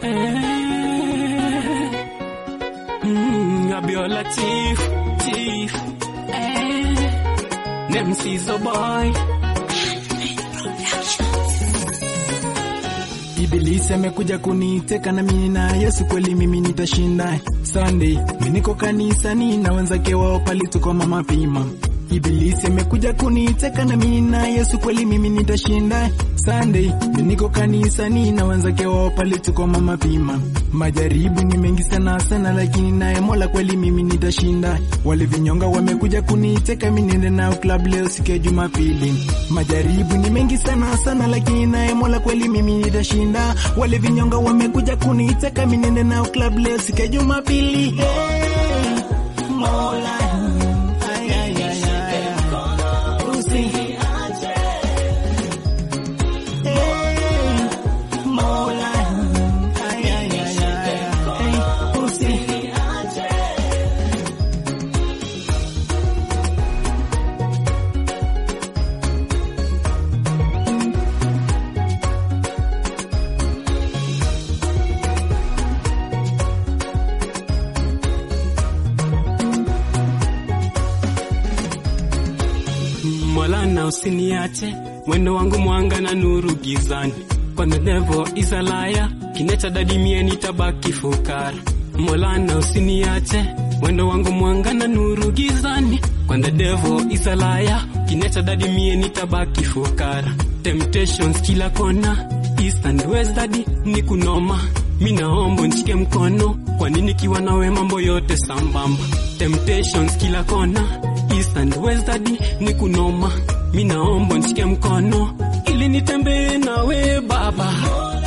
Mm, Abiola Chief, Chief. Eh. Name Sizo Boy. Ibilisi amekuja kuniteka na mimi na Yesu kweli mimi nitashinda. Sunday mimi niko kanisani na wenzake wao pale tuko mama pima. Ibilisi amekuja kuniteka na mimi na Yesu kweli mimi nitashinda. Sunday mimi niko kanisani na wenzake wao pale tuko mama pima. Majaribu ni mengi sana sana, lakini naye Mola kweli mimi nitashinda. Wale vinyonga wamekuja kuniteka mimi niende nao club leo siku ya Jumapili. Majaribu ni mengi sana sana, lakini naye Mola kweli mimi nitashinda. Wale vinyonga wamekuja kuniteka mimi niende nao club leo siku ya Jumapili. Hey, Mola Ay, ay, ay, ay, ay. Usiniache. Hey, Mola Ay, ay, ay, ay, ay. Usiniache. Mola na usiniache, mwendo wangu mwanga na nuru gizani. Kwa the devil is a liar, kinecha dadi mie nitabaki fukara. Mola na usiniache, mwendo wangu mwanga na nuru gizani. Kwa the devil is a liar, kinecha dadi mie nitabaki fukara. Temptations kila kona, east and west dadi ni kunoma. Mi naomba nishike mkono, kwa nini kiwa nawe mambo yote sambamba. Temptations kila kona, east and west dadi ni kunoma. Mi naomba nishike mkono ili nitembee nawe baba.